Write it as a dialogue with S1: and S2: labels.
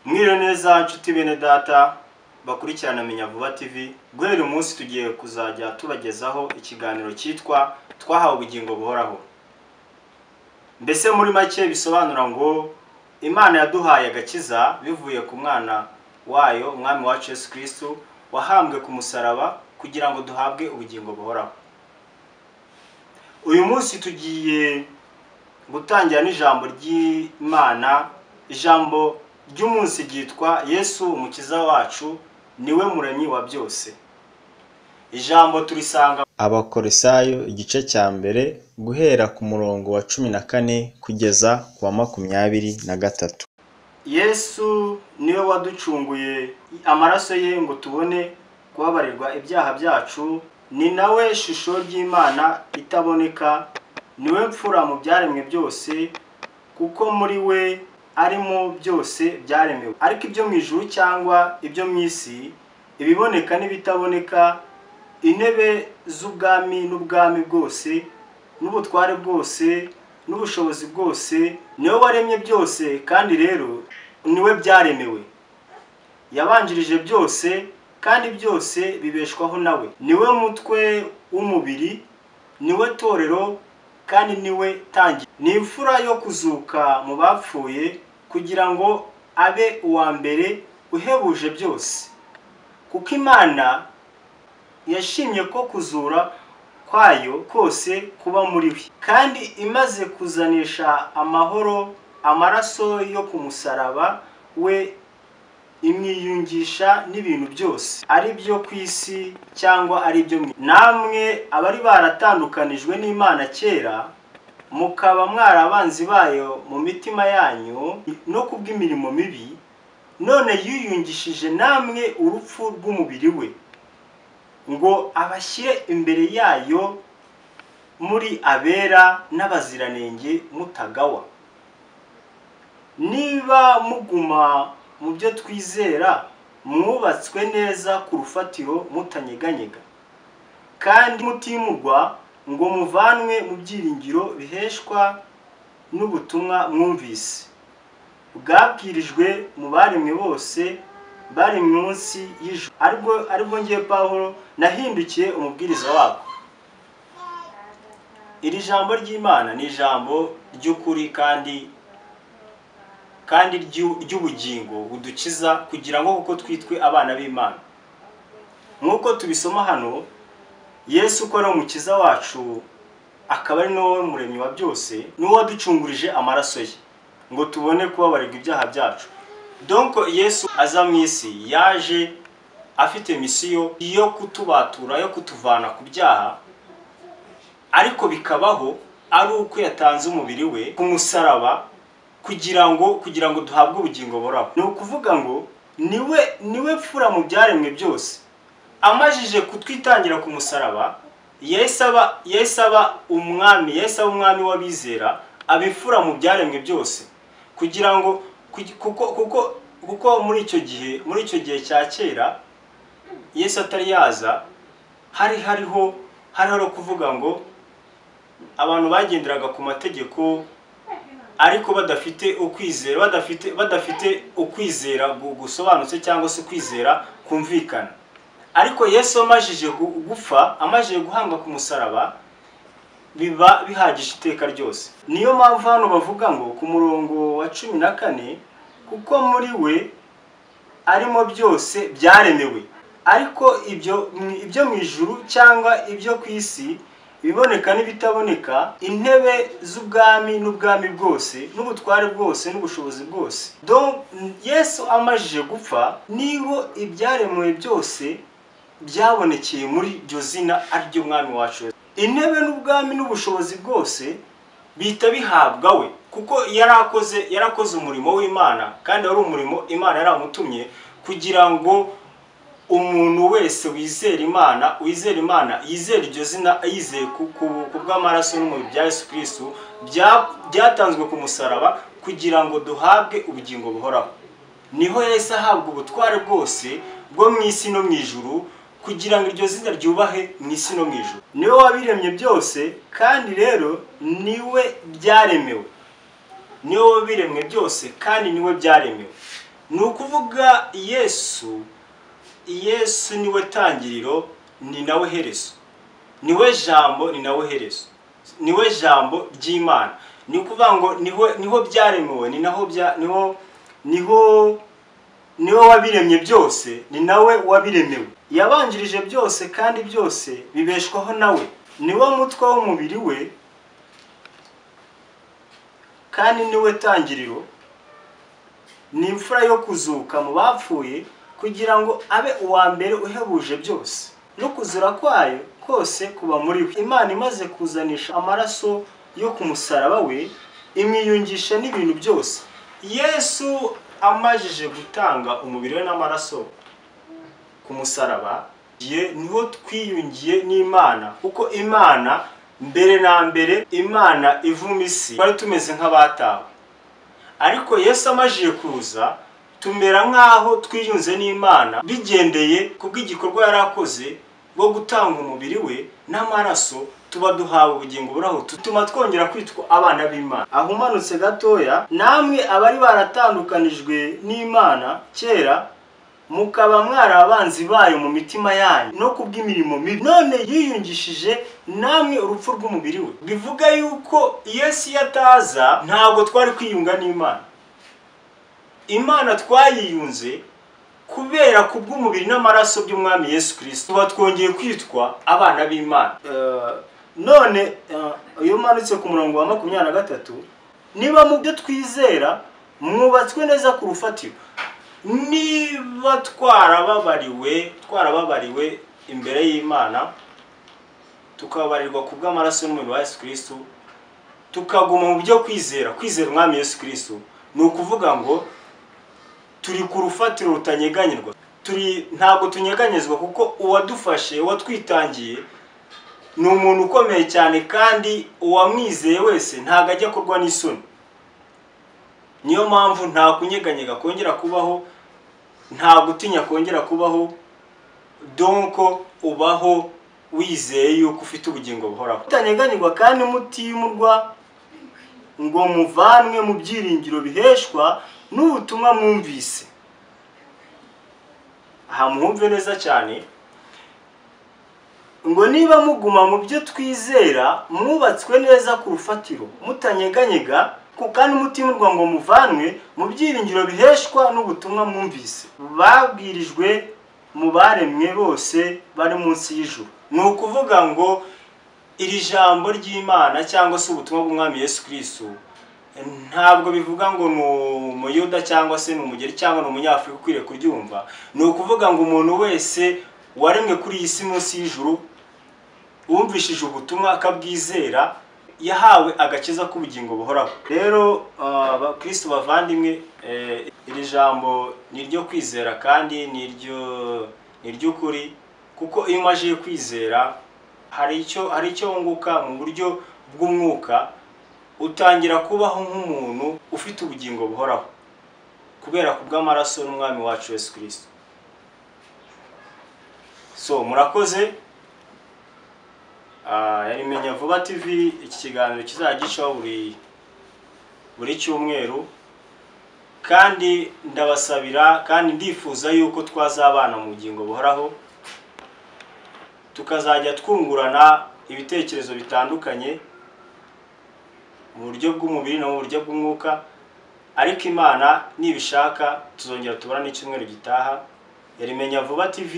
S1: mwiriwe neza nshuti bene data bakurikirana amenya vuba tv guhera umunsi tugiye kuzajya tubagezaho ikiganiro cyitwa twahawe ubugingo buhoraho mbese muri make bisobanura ngo imana yaduhaye agakiza bivuye ku mwana wayo umwami wacu yesu kirisitu wahambwe ku musaraba kugira ngo duhabwe ubugingo buhoraho uyu munsi tugiye gutangira n'ijambo ry'imana ijambo ry'umunsi ryitwa yesu umukiza wacu niwe muremyi wa byose ijambo turisanga abakorisayo igice cya mbere guhera ku murongo wa cumi na kane kugeza ku wa makumyabiri na gatatu yesu niwe waducunguye amaraso ye ngo tubone kubabarirwa ibyaha byacu ni nawe shusho ry'imana itaboneka niwe mfura mu byaremwe byose kuko muri we arimo byose byaremewe ariko ibyo mu ijuru cyangwa ibyo mu isi ibiboneka n'ibitaboneka intebe z'ubwami n'ubwami bwose n'ubutware bwose n'ubushobozi bwose niwe waremye byose kandi rero niwe byaremewe yabanjirije byose kandi byose bibeshwaho nawe niwe mutwe w'umubiri niwe torero kandi niwe tangi ni imfura yo kuzuka mu bapfuye kugira ngo abe uwa mbere uhebuje byose kuko imana yashimye ko kuzura kwayo kose kuba muri we kandi imaze kuzanisha amahoro amaraso yo ku musaraba we imwiyungisha n'ibintu byose ari byo ku isi cyangwa ari byo mu namwe abari baratandukanijwe n'imana kera mukaba mwari abanzi bayo mu mitima yanyu no kubw'imirimo mibi none yiyungishije namwe urupfu rw'umubiri we ngo abashyire imbere yayo muri abera n'abaziranenge mutagawa niba muguma mu byo twizera mwubatswe neza ku rufatiro mutanyeganyega kandi mutimurwa ngo muvanwe mu byiringiro biheshwa n'ubutumwa mwumvise bwabwirijwe mu baremwe bose bari munsi y'ijoro aribwo aribwo ngiye paul nahindukiye umubwiriza wabo iri jambo ry'imana ni ijambo ry'ukuri kandi kandi ry'ubugingo budukiza kugira ngo kuko twitwe abana b'imana nk'uko tubisoma hano yesu uko ari umukiza wacu akaba ari nawe muremyi wa byose n'uwo waducungurije amaraso ye ngo tubone kubabarirwa ibyaha byacu donko yesu aza mu isi yaje afite misiyo yo kutubatura yo kutuvana ku byaha ariko bikabaho ari uko yatanze umubiri we ku musaraba kugira ngo kugira ngo duhabwe ubugingo buraho ni ukuvuga ngo niwe niwe pfura mu byaremwe byose amajije kutwitangira ku musaraba yahise aba umwami yahise aba umwami w'abizera abifura mu byaremwe byose kugira ngo kuko kuko muri icyo gihe muri icyo gihe cya kera yesi atari yaza hari hariho hariho kuvuga ngo abantu bagenderaga ku mategeko ariko badafite ukwizera badafite badafite ukwizera gusobanutse cyangwa se ukwizera kumvikana ariko yesu amajije gupfa amajije guhanga ku musaraba biba bihagije iteka ryose niyo mpamvu hano bavuga ngo ku murongo wa cumi na kane kuko muri we arimo byose byaremewe ariko ibyo ibyo mu ijuru cyangwa ibyo ku isi ibiboneka n'ibitaboneka intebe z'ubwami n'ubwami bwose n'ubutware bwose n'ubushobozi bwose yesu amajije gupfa niho ibyaremewe byose byabonekeye muri iryo zina ariryo mwami wacu intebe n'ubwami n'ubushobozi bwose bihita bihabwa we kuko yari akoze yari akoze umurimo w'imana kandi wari umurimo imana yari amutumye kugira ngo umuntu wese wizera imana wizera imana yizera iryo zina yizeye ku bw'amaraso n'umubiri bya yesu kirisitu byatanzwe ku musaraba kugira ngo duhabwe ubugingo buhoraho niho yahise ahabwa ubutware bwose bwo mu isi no mu ijuru kugira ngo iryo zina ryubahe mu isi no mu ijuru niwe wabiremye byose kandi rero niwe byaremewe niwe wabiremwe byose kandi niwe byaremewe ni ukuvuga yesu yesu niwe tangiriro ni nawe herezo niwe jambo ni nawe herezo niwe jambo ry'imana ni ukuvuga ngo niho niho byaremewe ni naho bya niho niho niwe wabiremye byose ni nawe wabiremewe yabanjirije byose kandi byose bibeshwaho nawe niwe mutwe w'umubiri we kandi niwe tangiriro ni imfura yo kuzuka mu bapfuye kugira ngo abe uwa mbere uhebuje byose no kuzura kwayo kose kuba muri we imana imaze kuzanisha amaraso yo ku musaraba we imwiyungisha n'ibintu byose yesu amajije gutanga umubiri we n'amaraso ku musaraba igihe niho twiyungiye n'imana kuko imana mbere na mbere imana ivuma isi twari tumeze nk'abatawe ariko yesu amajije kuza tumera nk'aho twiyunze n'imana bigendeye ku bw'igikorwa yari akoze bwo gutanga umubiri we n'amaraso tuba duhawe ubugingo buraho tutuma twongera kwitwa abana b'imana aho umanutse gatoya namwe abari baratandukanijwe n'imana kera mukaba mwari abanzi bayo mu mitima yanyu no ku bw'imirimo mibi none yiyungishije namwe urupfu rw'umubiri we bivuga yuko yesu iyo ataza ntabwo twari kwiyunga n'imana imana twayiyunze kubera ku bw'umubiri n'amaraso by'umwami yesu kirisito tuba twongeye kwitwa abana b'imana none iyo umanutse ku murongo wa makumyabiri na gatatu niba mu byo twizera mwubatswe neza ku rufatiro niba twarababariwe twarababariwe imbere y'imana tukababarirwa ku bw'amaraso n'umuriro wa yesu kirisitu tukaguma mu byo kwizera kwizera umwami yesu kirisitu ni ukuvuga ngo turi ku rufatiro rutanyeganyirwa turi ntabwo tunyeganyezwa kuko uwadufashe uwatwitangiye ni umuntu ukomeye cyane kandi uwamwizeye wese ntabwo ajya akorwa n'isoni niyo mpamvu nta kunyeganyega kongera kubaho nta gutinya kongera kubaho donko ubaho wizeye yuko ufite ubugingo buhoraho utanyeganyegwa kandi mutimurwa ngo muvanwe mu byiringiro biheshwa n'ubutumwa mwumvise aha mwumve neza cyane ngo niba muguma mu byo twizera mwubatswe neza ku rufatiro mutanyeganyega kandi umutimurwa ngo muvanwe mu byiringiro biheshwa n'ubutumwa mwumvise babwirijwe mu baremwe bose bari munsi y'ijuru ni ukuvuga ngo iri jambo ry'imana cyangwa se ubutumwa bw'umwami Yesu kirisitu ntabwo bivuga ngo ni umuyuda cyangwa se ni umugeri cyangwa ni umunyafurika ukwiriye kuryumva ni ukuvuga ngo umuntu wese waremwe kuri iyi si munsi y'ijuru wumvishije ubutumwa akabwizera yahawe agakiza k'ubugingo buhoraho rero abakirisitu bavandimwe iri jambo ni iryo kwizera kandi ni iry'ukuri kuko iyo umaze kwizera hari icyo hari icyo wunguka mu buryo bw'umwuka utangira kubaho nk'umuntu ufite ubugingo buhoraho kubera ku bw'amaraso n'umwami wacu Yesu kirisito so murakoze yari menya vuba tv iki kiganiro kizajya gicaho buri buri cyumweru kandi ndabasabira kandi ndifuza yuko twazabana mu bugingo buhoraho tukazajya twungurana ibitekerezo bitandukanye mu buryo bw'umubiri no mu buryo bw'umwuka ariko imana nibishaka tuzongera tubona n'icyumweru gitaha yari menya vuba tv